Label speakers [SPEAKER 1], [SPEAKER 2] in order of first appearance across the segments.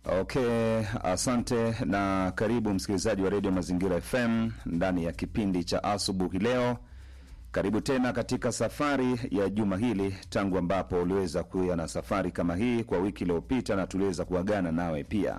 [SPEAKER 1] Okay, asante na karibu msikilizaji wa redio Mazingira FM ndani ya kipindi cha asubuhi leo. Karibu tena katika safari ya juma hili, tangu ambapo uliweza kuwa na safari kama hii kwa wiki iliyopita, na tuliweza kuagana nawe pia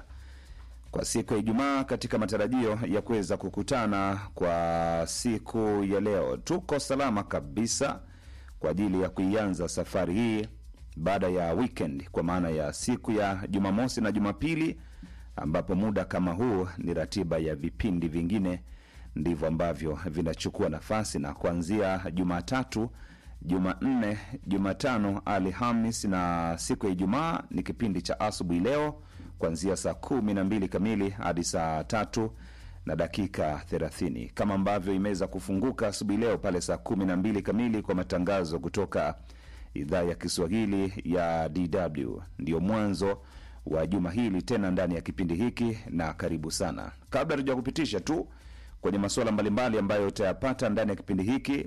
[SPEAKER 1] kwa siku ya Ijumaa katika matarajio ya kuweza kukutana kwa siku ya leo. Tuko salama kabisa kwa ajili ya kuianza safari hii baada ya weekend, kwa maana ya siku ya Jumamosi na Jumapili, ambapo muda kama huu ni ratiba ya vipindi vingine ndivyo ambavyo vinachukua nafasi, na kuanzia Jumatatu, Jumanne, Jumatano, Alhamis na siku ya Ijumaa ni kipindi cha asubuhi leo kuanzia saa kumi na mbili kamili hadi saa tatu na dakika thelathini kama ambavyo imeweza kufunguka asubuhi leo pale saa kumi na mbili kamili kwa matangazo kutoka idhaa ya Kiswahili ya DW. Ndio mwanzo wa juma hili tena ndani ya kipindi hiki, na karibu sana. Kabla tuja kupitisha tu kwenye masuala mbalimbali ambayo utayapata ndani ya kipindi hiki,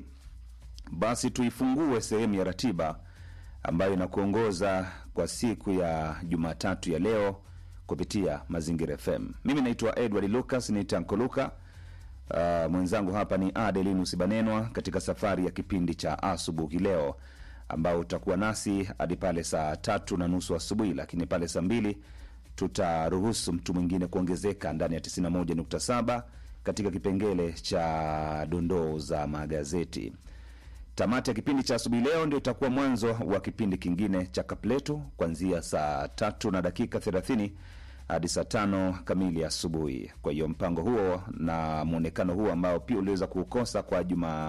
[SPEAKER 1] basi tuifungue sehemu ya ratiba ambayo inakuongoza kwa siku ya Jumatatu ya leo kupitia Mazingira FM. Mimi naitwa Edward Lucas ni Tankoluka. Uh, mwenzangu hapa ni Adelinus Banenwa katika safari ya kipindi cha asubuhi leo ambao utakuwa nasi hadi pale saa tatu na nusu asubuhi, lakini pale saa mbili tutaruhusu mtu mwingine kuongezeka ndani ya 91.7 katika kipengele cha dondoo za magazeti. Tamati ya kipindi cha asubuhi leo ndio itakuwa mwanzo wa kipindi kingine cha Kapletu kuanzia saa tatu na dakika 30 hadi saa tano kamili asubuhi. Kwa hiyo mpango huo na mwonekano huo ambao pia uliweza kuukosa kwa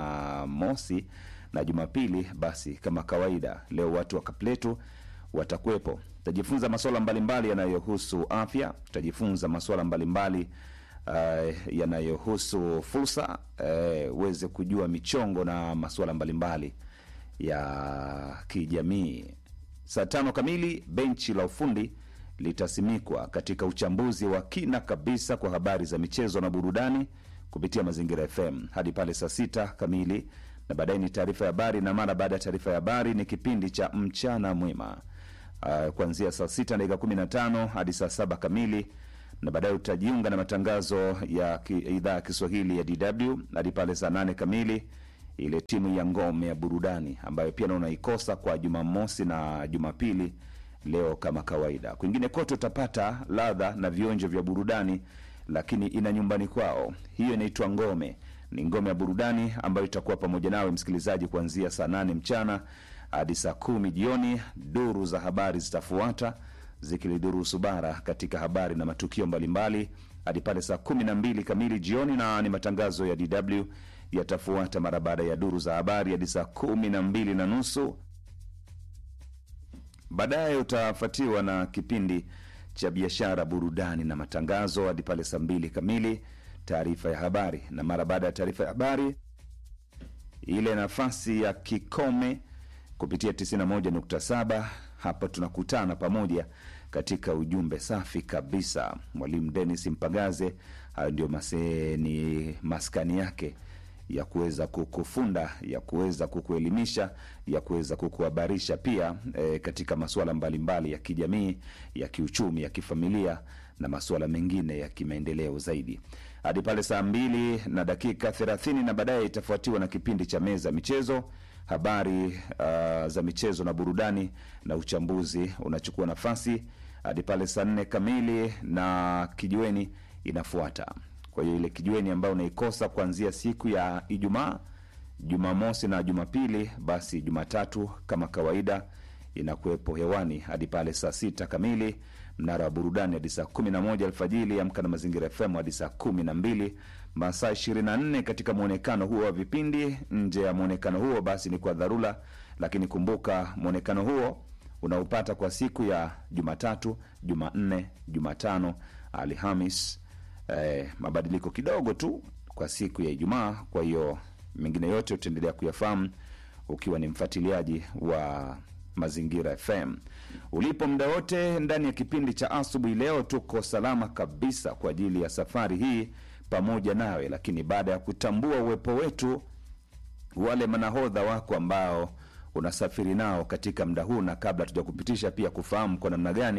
[SPEAKER 1] Jumamosi na Jumapili, basi kama kawaida, leo watu wa Kapletu watakuwepo. Tutajifunza masuala mbalimbali yanayohusu afya, tutajifunza masuala mbalimbali uh, yanayohusu fursa uweze uh, kujua michongo na masuala mbalimbali ya kijamii. Saa tano kamili benchi la ufundi litasimikwa katika uchambuzi wa kina kabisa kwa habari za michezo na burudani kupitia Mazingira FM hadi pale saa sita kamili, na baadaye ni taarifa ya habari, na mara baada ya taarifa ya habari ni kipindi cha mchana mwema uh, kuanzia saa sita na dakika kumi na tano hadi saa saba kamili na baadaye utajiunga na matangazo ya idhaa ya Kiswahili ya DW hadi pale saa nane kamili, ile timu ya ngome ya burudani ambayo pia naona ikosa kwa Jumamosi na Jumapili leo kama kawaida. Kwingine kote utapata ladha na vionjo vya burudani, lakini ina nyumbani kwao. Hiyo inaitwa ngome, ni ngome ya burudani ambayo itakuwa pamoja nawe msikilizaji kuanzia saa nane mchana hadi saa kumi jioni. Duru za habari zitafuata zikilidurusu bara katika habari na matukio mbalimbali hadi pale saa kumi na mbili kamili jioni, na ni matangazo ya DW yatafuata mara baada ya duru za habari hadi saa kumi na mbili na nusu. Baadaye utafuatiwa na kipindi cha biashara, burudani na matangazo hadi pale saa mbili kamili, taarifa ya habari, na mara baada ya taarifa ya habari ile nafasi ya kikome kupitia 91.7 hapa tunakutana pamoja katika ujumbe safi kabisa. Mwalimu Denis Mpagaze, hayo ndio ni maskani yake ya kuweza kukufunda, ya kuweza kukuelimisha, ya kuweza kukuhabarisha pia e, katika masuala mbalimbali ya kijamii, ya kiuchumi, ya kifamilia na masuala mengine ya kimaendeleo zaidi hadi pale saa mbili na dakika thelathini na baadaye itafuatiwa na kipindi cha meza michezo habari uh, za michezo na burudani na uchambuzi unachukua nafasi hadi pale saa nne kamili, na kijiweni inafuata. Kwa hiyo ile kijiweni ambayo unaikosa kuanzia siku ya Ijumaa, Jumamosi na Jumapili, basi Jumatatu kama kawaida inakuwepo hewani hadi pale saa sita kamili. Mnara wa burudani hadi saa kumi na moja alfajili. Amka na Mazingira FM hadi saa kumi na mbili masaa ishirini na nne katika mwonekano huo wa vipindi. Nje ya mwonekano huo basi ni kwa dharura, lakini kumbuka mwonekano huo unaupata kwa siku ya Jumatatu, Jumanne, Jumatano, Alhamis. Eh, mabadiliko kidogo tu kwa siku ya Ijumaa. Kwa hiyo mengine yote utaendelea kuyafahamu ukiwa ni mfuatiliaji wa Mazingira FM ulipo muda wote ndani ya kipindi cha asubuhi. Leo tuko salama kabisa kwa ajili ya safari hii pamoja nawe, lakini baada ya kutambua uwepo wetu, wale manahodha wako ambao unasafiri nao katika muda huu, na kabla tuja kupitisha pia kufahamu kwa namna gani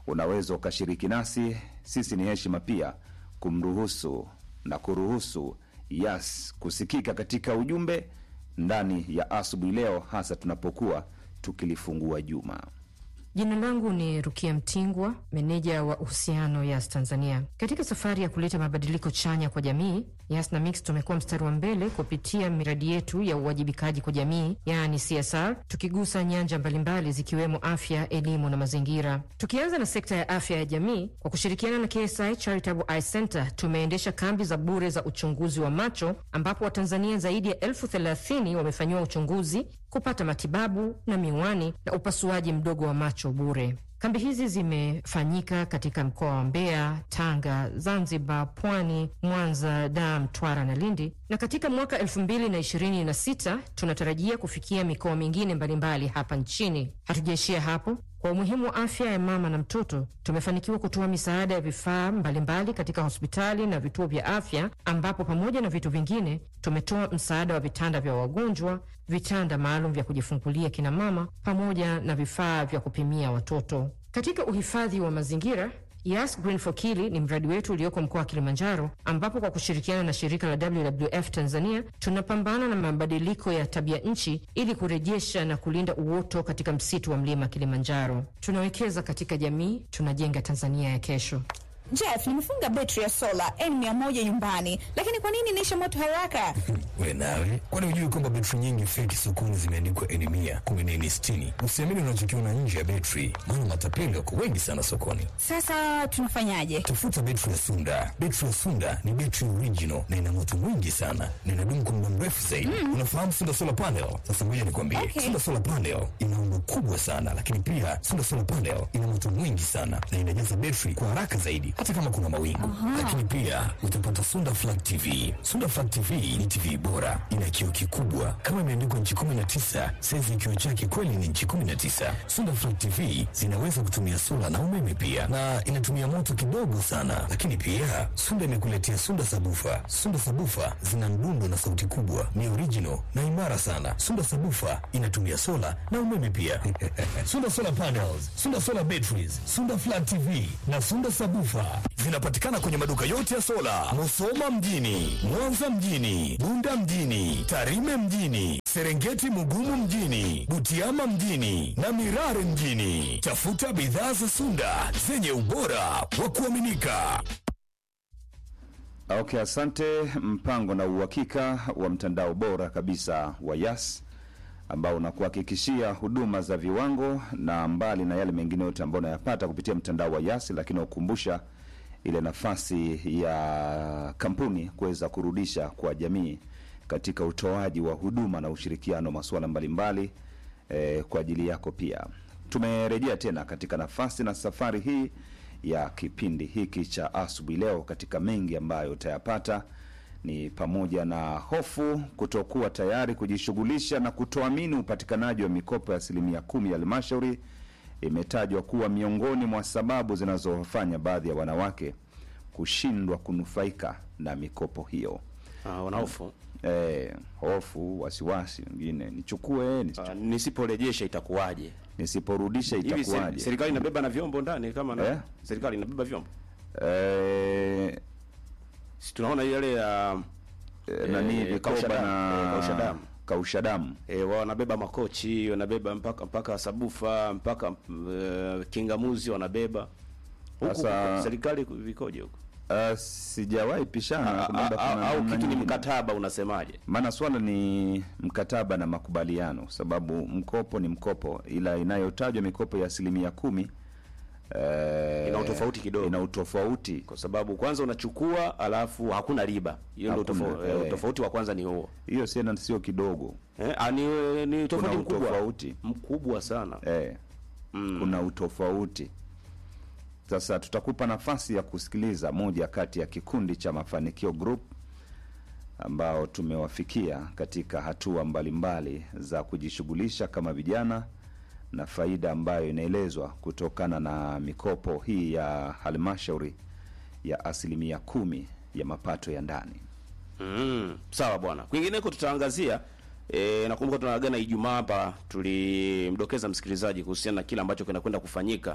[SPEAKER 1] unaweza ukashiriki nasi. Sisi ni heshima pia kumruhusu na kuruhusu Yas kusikika katika ujumbe ndani ya asubuhi leo, hasa tunapokuwa tukilifungua juma.
[SPEAKER 2] Jina langu ni Rukia Mtingwa, meneja wa uhusiano Yas Tanzania. Katika safari ya kuleta mabadiliko chanya kwa jamii, Yas na Mix tumekuwa mstari wa mbele kupitia miradi yetu ya uwajibikaji kwa jamii, yaani CSR, tukigusa nyanja mbalimbali zikiwemo afya, elimu na mazingira. Tukianza na sekta ya afya ya jamii, kwa kushirikiana na KSI Charitable Eye Center tumeendesha kambi za bure za uchunguzi wa macho, ambapo Watanzania zaidi ya elfu thelathini wamefanyiwa uchunguzi, kupata matibabu na miwani na upasuaji mdogo wa macho bure. Kambi hizi zimefanyika katika mkoa wa Mbeya, Tanga, Zanzibar, Pwani, Mwanza, Dar, Mtwara na Lindi, na katika mwaka elfu mbili na ishirini na sita tunatarajia kufikia mikoa mingine mbalimbali hapa nchini. Hatujaishia hapo. Kwa umuhimu wa afya ya mama na mtoto, tumefanikiwa kutoa misaada ya vifaa mbalimbali katika hospitali na vituo vya afya, ambapo pamoja na vitu vingine tumetoa msaada wa vitanda vya wagonjwa, vitanda maalum vya kujifungulia kina mama, pamoja na vifaa vya kupimia watoto. Katika uhifadhi wa mazingira Yas Green for Kili ni mradi wetu ulioko mkoa wa Kilimanjaro, ambapo kwa kushirikiana na shirika la WWF Tanzania tunapambana na mabadiliko ya tabia nchi ili kurejesha na kulinda uoto katika msitu wa mlima Kilimanjaro. Tunawekeza katika jamii, tunajenga Tanzania ya kesho.
[SPEAKER 3] Jeff, nimefunga betri ya sola N100 nyumbani, lakini kwa nini inaisha moto haraka?
[SPEAKER 4] We nawe, kwani hujui kwamba betri nyingi feki sokoni zimeandikwa N mia kumi na nne sitini? Usiamini unachokiona nje ya betri, maana matapeli wako wengi sana sokoni.
[SPEAKER 3] Sasa tunafanyaje?
[SPEAKER 4] Tafuta betri ya Sunda. Betri ya Sunda ni betri original na ina moto mwingi sana na inadumu kwa muda mrefu zaidi. Unafahamu Sunda solar panel? Sasa ngoja nikwambie,
[SPEAKER 3] Okay.
[SPEAKER 4] Sunda solar panel ina umbo kubwa sana, lakini pia Sunda solar panel ina moto mwingi sana na inajaza betri kwa haraka zaidi, hata kama kuna mawingu. Lakini pia utapata Sunda Flat TV. Sunda Flat TV ni TV bora, ina kioo kikubwa kama imeandikwa nchi 19, saizi kioo chake kweli ni nchi 19. Sunda Flat TV zinaweza kutumia sola na umeme pia, na inatumia moto kidogo sana. Lakini pia Sunda imekuletea Sunda sabufa. Sunda sabufa zina mdundo na sauti kubwa, ni original na imara sana. Sunda sabufa inatumia sola na umeme pia. Sunda solar panels, Sunda solar batteries, Sunda Flat TV na Sunda sabufa zinapatikana kwenye maduka yote ya sola, Musoma mjini, Mwanza mjini, Bunda mjini, Tarime mjini, Serengeti Mugumu mjini, Butiama mjini na Mirare mjini. Tafuta bidhaa za Sunda zenye ubora wa kuaminika.
[SPEAKER 1] Okay, asante. Mpango na uhakika wa mtandao bora kabisa wa Yas ambao unakuhakikishia huduma za viwango na mbali na yale mengine yote ambayo unayapata kupitia mtandao wa Yas, lakini ukumbusha ile nafasi ya kampuni kuweza kurudisha kwa jamii katika utoaji wa huduma na ushirikiano masuala mbalimbali eh, kwa ajili yako pia. Tumerejea tena katika nafasi na safari hii ya kipindi hiki cha asubuhi leo. Katika mengi ambayo utayapata ni pamoja na hofu kutokuwa tayari kujishughulisha na kutoamini upatikanaji wa mikopo ya asilimia kumi ya halmashauri imetajwa kuwa miongoni mwa sababu zinazofanya baadhi ya wanawake kushindwa kunufaika na mikopo hiyo.
[SPEAKER 5] Ah, wanahofu
[SPEAKER 1] Eh, hofu, wasiwasi, wengine nichukue, nisichukue,
[SPEAKER 5] Ah, nisiporejesha itakuwaje?
[SPEAKER 1] nisiporudisha
[SPEAKER 5] Hivi seri-
[SPEAKER 1] itakuwaje?
[SPEAKER 5] serikali inabeba na vyombo ndani kama na,
[SPEAKER 1] Eh?
[SPEAKER 5] serikali inabeba vyombo
[SPEAKER 1] Eh,
[SPEAKER 5] si tunaona yale ya
[SPEAKER 1] eh, nani
[SPEAKER 5] Eh,
[SPEAKER 1] vikoba
[SPEAKER 5] kausha damu, eh,
[SPEAKER 1] na
[SPEAKER 5] kausha damu.
[SPEAKER 1] kausha damu
[SPEAKER 5] e, wanabeba makochi wanabeba mpaka mpaka sabufa mpaka uh, kingamuzi wanabeba huku
[SPEAKER 1] Sasa-
[SPEAKER 5] serikali vikoje huko
[SPEAKER 1] Uh, sijawahi pishana
[SPEAKER 5] A-
[SPEAKER 1] labda
[SPEAKER 5] a-
[SPEAKER 1] kuna
[SPEAKER 5] au
[SPEAKER 1] namna
[SPEAKER 5] kitu ni
[SPEAKER 1] nyingine.
[SPEAKER 5] mkataba unasemaje
[SPEAKER 1] maana swala ni mkataba na makubaliano, sababu mkopo ni mkopo, ila inayotajwa mikopo ya asilimia kumi eh,
[SPEAKER 5] Ina utofauti kidogo.
[SPEAKER 1] ina utofauti
[SPEAKER 5] kwa sababu kwanza unachukua alafu hakuna riba hiyo ndio
[SPEAKER 1] Hakuna,
[SPEAKER 5] tofauti,
[SPEAKER 1] eh.
[SPEAKER 5] tofauti wa kwanza ni huo
[SPEAKER 1] hiyo, siena sio kidogo
[SPEAKER 5] eh, ah, ni, ni tofauti
[SPEAKER 1] Kuna
[SPEAKER 5] mkubwa
[SPEAKER 1] utofauti.
[SPEAKER 5] mkubwa sana
[SPEAKER 1] eh, kuna utofauti. Sasa tutakupa nafasi ya kusikiliza moja kati ya kikundi cha Mafanikio Group ambao tumewafikia katika hatua mbalimbali za kujishughulisha kama vijana na faida ambayo inaelezwa kutokana na mikopo hii ya halmashauri ya asilimia kumi ya mapato ya ndani.
[SPEAKER 5] Mm, sawa bwana. Kwingineko tutaangazia e, nakumbuka tunaagana Ijumaa hapa tulimdokeza msikilizaji kuhusiana na kile ambacho kinakwenda kufanyika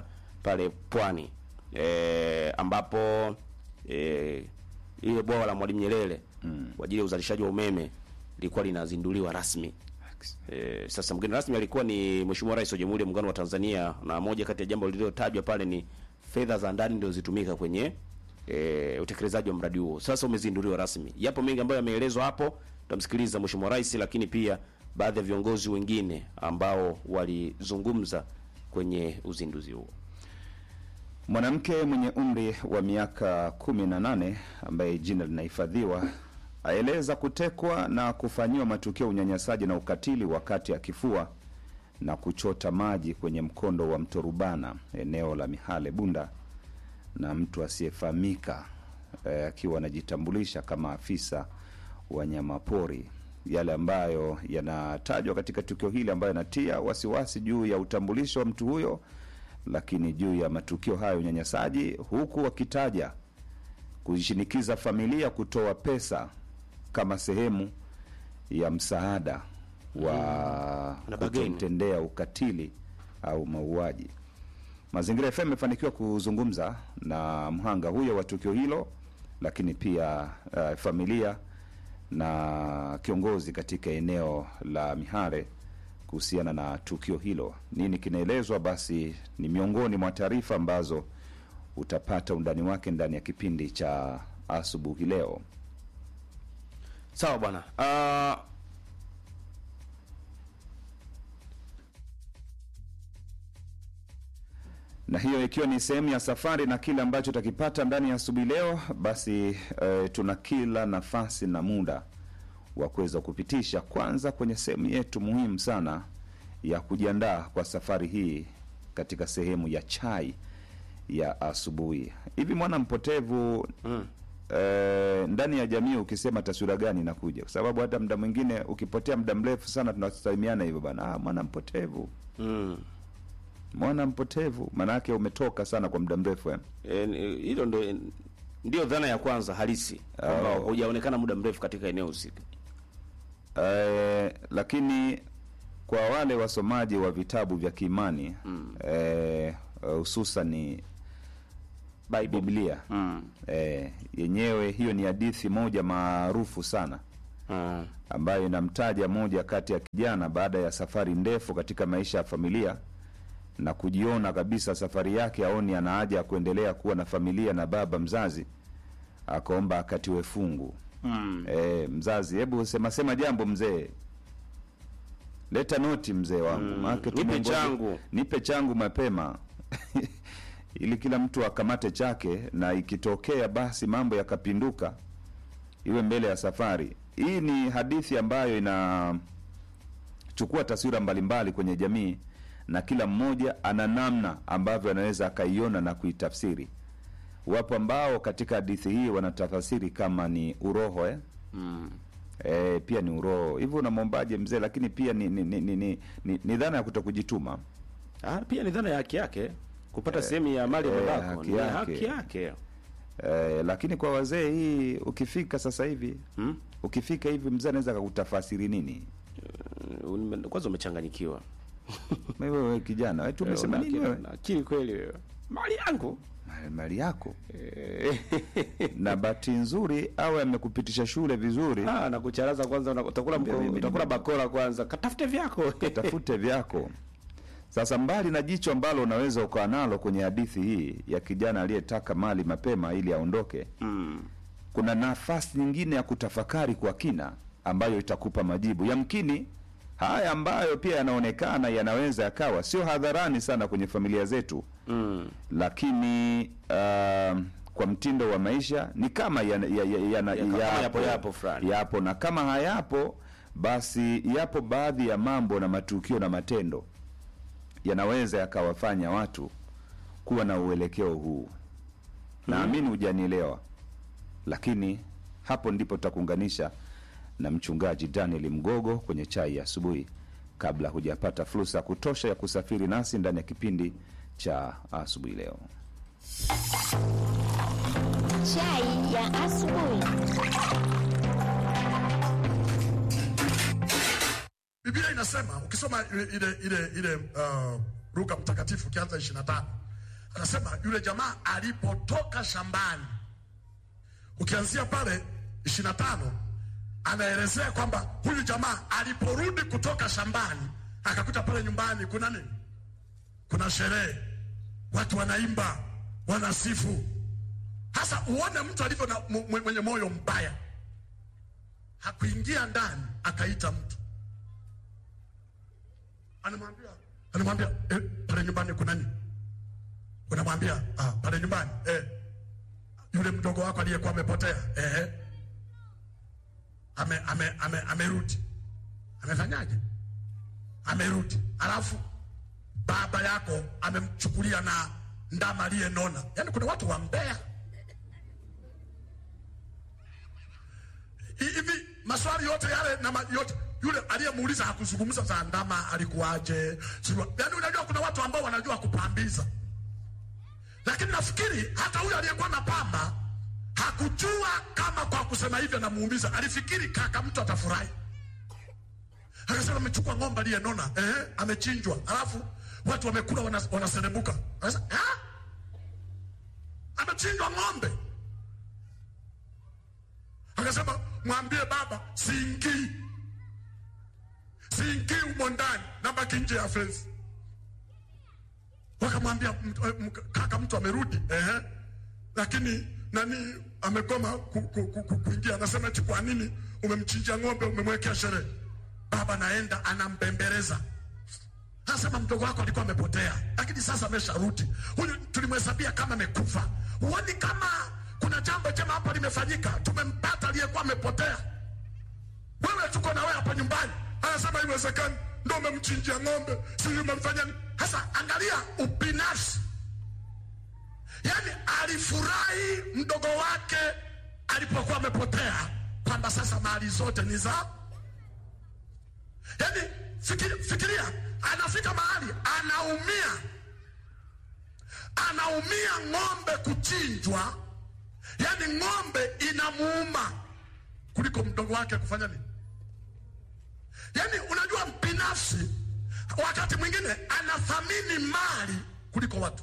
[SPEAKER 5] pale Pwani e, ambapo e, ile bwawa la Mwalimu Nyerere kwa ajili ya uzalishaji wa umeme lilikuwa linazinduliwa rasmi. E, sasa mgeni rasmi alikuwa ni Mheshimiwa Rais wa Jamhuri ya Muungano wa Tanzania, na moja kati ya jambo lililotajwa pale ni fedha za ndani ndio zitumika kwenye e, utekelezaji wa mradi huo. Sasa umezinduliwa rasmi. Yapo mengi ambayo yameelezwa hapo, tutamsikiliza Mheshimiwa Rais, lakini pia baadhi ya viongozi wengine ambao walizungumza kwenye uzinduzi huo.
[SPEAKER 1] Mwanamke mwenye umri wa miaka kumi na nane ambaye jina linahifadhiwa aeleza kutekwa na kufanyiwa matukio ya unyanyasaji na ukatili wakati akifua na kuchota maji kwenye mkondo wa mto Rubana eneo la Mihale Bunda na mtu asiyefahamika eh, akiwa anajitambulisha kama afisa wanyamapori, yale ambayo yanatajwa katika tukio hili ambayo yanatia wasiwasi juu ya utambulisho wa mtu huyo, lakini juu ya matukio hayo ya unyanyasaji, huku wakitaja kuishinikiza familia kutoa pesa kama sehemu ya msaada wa
[SPEAKER 5] Na bageni.
[SPEAKER 1] kutomtendea ukatili au mauaji. Mazingira FM imefanikiwa kuzungumza na mhanga huyo wa tukio hilo, lakini pia uh, familia na kiongozi katika eneo la Mihare kuhusiana na tukio hilo. Nini kinaelezwa? Basi ni miongoni mwa taarifa ambazo utapata undani wake ndani ya kipindi cha asubuhi leo.
[SPEAKER 5] Sawa bwana. Uh,
[SPEAKER 1] na hiyo ikiwa ni sehemu ya safari na kile ambacho utakipata ndani ya asubuhi leo, basi eh, tuna kila nafasi na muda wa kuweza kupitisha kwanza kwenye sehemu yetu muhimu sana ya kujiandaa kwa safari hii katika sehemu ya chai ya asubuhi. Hivi mwana mpotevu
[SPEAKER 5] mm.
[SPEAKER 1] eh, ndani ya jamii ukisema taswira gani inakuja? Kwa sababu hata muda mwingine ukipotea muda mrefu sana tunasalimiana hivyo bana, ah, mwana mpotevu
[SPEAKER 5] Mm.
[SPEAKER 1] mwana mpotevu, maanake umetoka sana kwa muda mrefu eh?
[SPEAKER 5] E, ni- hilo ndo ndio dhana ya kwanza halisi kwamba
[SPEAKER 1] Oh.
[SPEAKER 5] hujaonekana muda mrefu katika eneo husika.
[SPEAKER 1] Eh, lakini kwa wale wasomaji wa vitabu vya kiimani eh, hususani
[SPEAKER 5] Bible.
[SPEAKER 1] Biblia
[SPEAKER 5] Mm.
[SPEAKER 1] eh, yenyewe hiyo ni hadithi moja maarufu sana
[SPEAKER 5] Mm.
[SPEAKER 1] ambayo inamtaja moja kati ya kijana baada ya safari ndefu katika maisha ya familia na kujiona kabisa safari yake aoni ana haja ya kuendelea kuwa na familia na baba mzazi, akaomba akatiwe fungu.
[SPEAKER 5] Mm.
[SPEAKER 1] E, mzazi, hebu sema sema jambo mzee, leta noti mzee wangu
[SPEAKER 5] Mm,
[SPEAKER 1] maana
[SPEAKER 5] nipe
[SPEAKER 1] tumengoja-
[SPEAKER 5] changu.
[SPEAKER 1] nipe changu mapema ili kila mtu akamate chake, na ikitokea basi mambo yakapinduka, iwe mbele ya safari. Hii ni hadithi ambayo inachukua taswira mbalimbali kwenye jamii, na kila mmoja ana namna ambavyo anaweza akaiona na kuitafsiri. Wapo ambao katika hadithi hii wanatafasiri kama ni uroho eh?
[SPEAKER 5] Mm.
[SPEAKER 1] E, pia ni uroho hivyo, unamwombaje mzee? Lakini pia ni, ni, ni, ni, ni, ni, ni dhana ya kutokujituma.
[SPEAKER 5] Ah, pia ni dhana ya haki yake kupata sehemu ya mali ya
[SPEAKER 1] eh,
[SPEAKER 5] babako
[SPEAKER 1] haki
[SPEAKER 5] ni
[SPEAKER 1] yake.
[SPEAKER 5] haki yake.
[SPEAKER 1] E, lakini kwa wazee hii ukifika sasa hivi
[SPEAKER 5] Hmm?
[SPEAKER 1] ukifika hivi mzee anaweza akakutafasiri nini?
[SPEAKER 5] Mm, Kwanza umechanganyikiwa.
[SPEAKER 1] Wewe wewe kijana wewe, tumesema
[SPEAKER 5] Una
[SPEAKER 1] nini
[SPEAKER 5] akili-
[SPEAKER 1] wewe?
[SPEAKER 5] una akili kweli wewe. Mali yangu.
[SPEAKER 1] Mali- Mali yako
[SPEAKER 5] Eh,
[SPEAKER 1] na bahati nzuri au amekupitisha shule vizuri,
[SPEAKER 5] Ah, na kucharaza kwanza una- utakula mko-
[SPEAKER 1] Mimi-
[SPEAKER 5] utakula bakora kwanza. Katafute vyako.
[SPEAKER 1] tafute vyako. Sasa mbali na jicho ambalo unaweza ukawa nalo kwenye hadithi hii ya kijana aliyetaka mali mapema ili aondoke,
[SPEAKER 5] Mm.
[SPEAKER 1] kuna nafasi nyingine ya kutafakari kwa kina ambayo itakupa majibu. Yamkini haya ambayo pia yanaonekana yanaweza yakawa sio hadharani sana kwenye familia zetu,
[SPEAKER 5] Mm.
[SPEAKER 1] lakini uh, kwa mtindo wa maisha ni kama yana- ya- ya- yana-
[SPEAKER 5] Ya- kama yapo- yapo fulani.
[SPEAKER 1] yapo, na kama hayapo basi yapo baadhi ya mambo na matukio na matendo yanaweza yakawafanya watu kuwa na uelekeo huu. Naamini hujanielewa, lakini hapo ndipo tutakuunganisha na mchungaji Daniel Mgogo kwenye chai ya asubuhi, kabla hujapata fursa ya kutosha ya kusafiri nasi ndani ya kipindi cha asubuhi leo.
[SPEAKER 6] Chai ya asubuhi.
[SPEAKER 7] Biblia inasema ukisoma ile ile ile, ile uh, Luka mtakatifu ukianza 25 anasema yule jamaa alipotoka shambani, ukianzia pale ishirini na tano anaelezea kwamba huyu jamaa aliporudi kutoka shambani akakuta pale nyumbani kuna nini? Kuna sherehe, watu wanaimba, wanasifu. Hasa uone mtu alivyo na mu- mwenye moyo mbaya. Hakuingia ndani akaita mtu, anamwambia anamwambia eh, pale nyumbani kuna nini? Unamwambia ah, pale nyumbani eh, yule mdogo wako aliyekuwa amepotea eh, ame, ame, ame, amerudi. Amefanyaje? Amerudi, alafu baba yako amemchukulia na ndama aliyenona. Yaani kuna watu wa Mbeya Hi- hivi maswali yote yale na ma, yote yule aliyemuuliza hakuzungumza za ndama alikuwaje, sijua. Yaani unajua kuna watu ambao wanajua kupambiza, lakini nafikiri hata huyo aliyekuwa na pamba hakujua kama kwa kusema hivyo namuumiza, alifikiri kaka mtu atafurahi akasema amechukua ng'ombe aliyenona eh, amechinjwa, alafu watu wamekula wana- wanaserebuka. Akasema "Ah? amechinjwa ng'ombe. Akasema mwambie baba siingii, siingii umo ndani, nabaki nje ya fensi. Wakamwambia "M- m- kaka, mtu amerudi eh, lakini nani amegoma ku, ku, ku, ku, kuingia. Anasema eti kwa nini umemchinjia ng'ombe, umemwekea sherehe? Baba naenda anambembeleza, anasema mdogo wako alikuwa amepotea, lakini sasa amesharudi. Huyu tulimhesabia kama amekufa. Huoni kama kuna jambo jema hapa limefanyika? Tumempata aliyekuwa amepotea. Wewe tuko na wewe hapa nyumbani, anasema iwezekani, ndo umemchinjia ng'ombe, sijui umemfanya nini. Sasa angalia ubinafsi Yaani alifurahi mdogo wake alipokuwa amepotea, kwamba sasa mali zote ni za. Yaani fikiria, fikiria, anafika mahali anaumia, anaumia ng'ombe kuchinjwa, yaani ng'ombe inamuuma kuliko mdogo wake kufanya nini? Yaani unajua, binafsi wakati mwingine anathamini mali kuliko watu.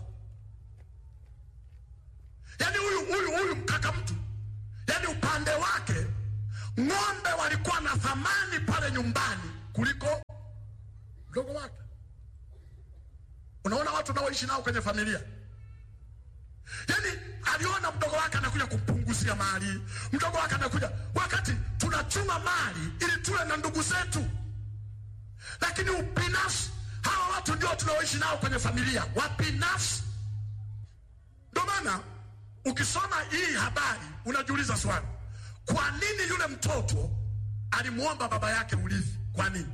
[SPEAKER 7] Yaani huyu huyu huyu mkaka mtu, yaani upande wake ng'ombe walikuwa na thamani pale nyumbani kuliko mdogo wake. Unaona watu unaoishi nao kwenye familia, yaani aliona mdogo wake anakuja kumpunguzia mali, mdogo wake anakuja wakati tunachuma mali ili tule na ndugu zetu, lakini ubinafsi, hawa watu ndio tunaoishi nao kwenye familia, wabinafsi. Ndio maana ukisoma hii habari unajiuliza swali, kwa nini yule mtoto alimwomba baba yake urithi? Kwa nini?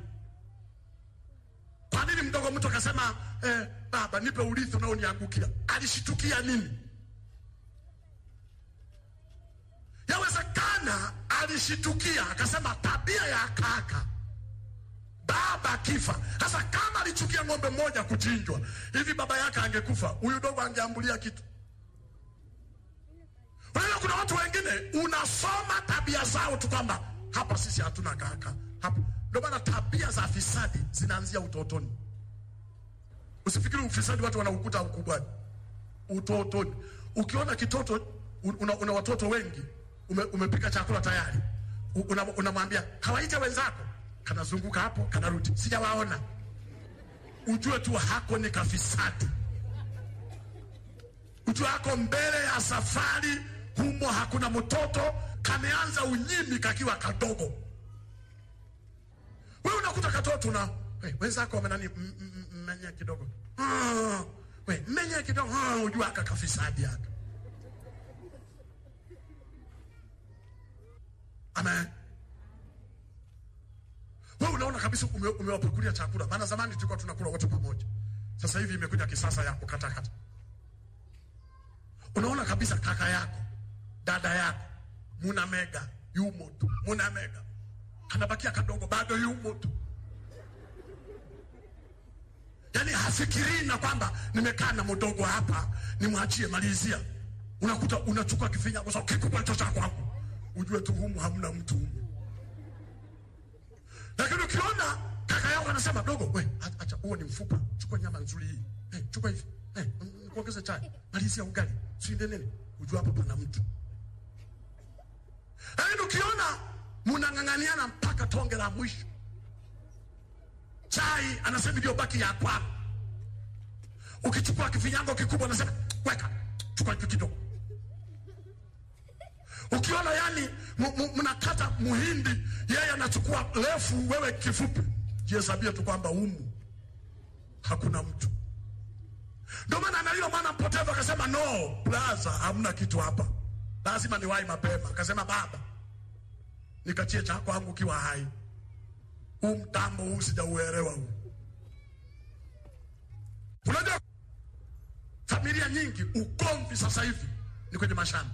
[SPEAKER 7] Kwa nini mdogo mtu akasema eh, baba nipe urithi unaoniangukia? Alishitukia nini? Yawezekana alishitukia akasema tabia ya kaka baba akifa. Sasa kama alichukia ng'ombe mmoja kuchinjwa hivi, baba yake angekufa, huyu dogo angeambulia kitu Unajua kuna watu wengine unasoma tabia zao tu kwamba hapa sisi hatuna kaka hapa. Ndio maana tabia za fisadi zinaanzia utotoni. Usifikiri ufisadi watu wanaukuta ukubwani, utotoni. Ukiona kitoto una, una watoto wengi ume, umepika chakula tayari, unamwambia una unamwambia, kawaite wenzako, kanazunguka hapo kanarudi, sijawaona, ujue tu hako ni kafisadi ujue hako mbele ya safari humo hakuna mtoto kameanza unyimi kakiwa kadogo. Wewe unakuta katoto na hey, wenzako wamenani m- m- mmenye kidogo ah, we mmenye kidogo ah, ujue aka kafisadi aka Amen. Wewe unaona kabisa ume, umewapakulia chakula, maana zamani tulikuwa tunakula wote pamoja. Sasa hivi imekuja kisasa ya kukatakata unaona kabisa kaka yako dada yako muna mega yumo tu, muna mega kanabakia kadogo bado yumo tu, yaani hafikirii na kwamba nimekaa na mdogo hapa nimwachie malizia. Unakuta unachukua kifinyago sa kikubwa hicho cha kwangu, ujue tu humu hamna mtu humu. Lakini ukiona kaka yako anasema dogo, we acha, huo ni mfupa, chukua nyama nzuri hii, hey, chukua hivi hey, nikuongeze chai, malizia ugali, siende nini, ujua hapa pana mtu. Lakini ukiona mnang'ang'aniana mpaka tonge la mwisho, chai anasema iliyobaki ya kwako. Ukichukua kifinyango kikubwa, anasema weka, chukua hiki kidogo. Ukiona yani mu- mu- mnakata muhindi, yeye anachukua refu, wewe kifupi, jihesabie tu kwamba humu hakuna mtu. Ndio maana na yule mwana mpotevu akasema, no blaza, hamna kitu hapa, lazima niwahi mapema. Akasema, baba, nikachie cha kwangu kiwa hai, huu mtambo huu sijauelewa huu. Unajua familia nyingi ugomvi sasa hivi ni kwenye mashamba.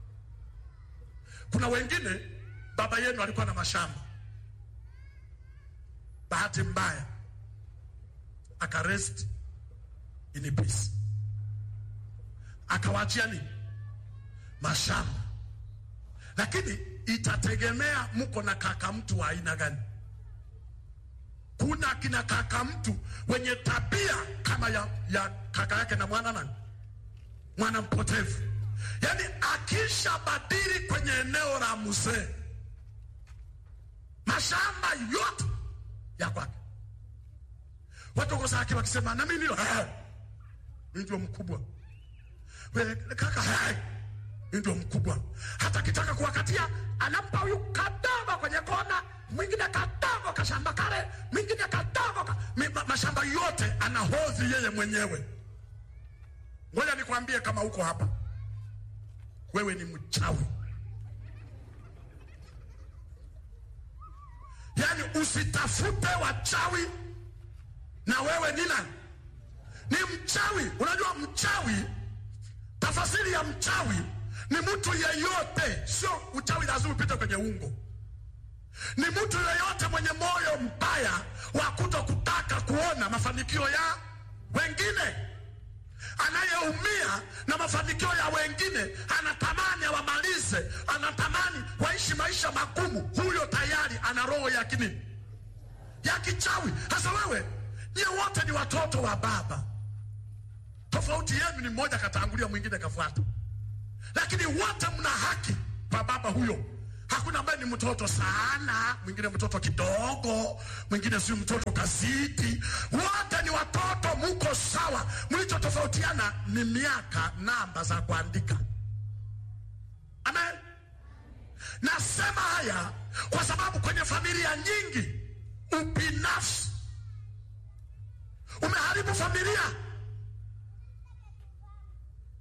[SPEAKER 7] Kuna wengine baba yenu alikuwa na mashamba, bahati mbaya akarest in peace, akawaachia nini mashamba, lakini itategemea mko na kaka mtu wa aina gani. Kuna kina kaka mtu wenye tabia kama ya, ya kaka yake na mwana nani, mwana mpotevu, yaani akisha badili kwenye eneo la mzee, mashamba yote ya kwake. Watu wako zake wakisema na mimi ndio eh, mimi ndio mkubwa, wewe kaka eh, mimi ndio mkubwa. Hata kitaka kuwakatia anampa huyu kadogo kwenye kona, mwingine kadogo kashamba kale, mwingine kadogo ka, mi, ma, mashamba yote anahodhi yeye mwenyewe. Ngoja nikwambie, kama uko hapa wewe ni mchawi. Yaani usitafute wachawi na wewe ni nani? Ni mchawi. Unajua mchawi, tafasiri ya mchawi ni mtu yeyote, sio uchawi lazima upite kwenye ungo. Ni mtu yeyote mwenye moyo mbaya wa kuto kutaka kuona mafanikio ya wengine, anayeumia na mafanikio ya wengine, anatamani awamalize, anatamani waishi maisha magumu. Huyo tayari ana roho ya kinini, ya kichawi. Sasa wewe nyie wote ni watoto wa baba, tofauti yenu ni mmoja katangulia, mwingine kafuata, lakini wote mna haki kwa baba huyo. Hakuna ambaye ni mtoto sana, mwingine mtoto kidogo, mwingine si mtoto kazidi. Wote ni watoto, muko sawa. Mlichotofautiana ni miaka, namba za kuandika. Amen. Nasema haya kwa sababu kwenye familia nyingi ubinafsi umeharibu familia.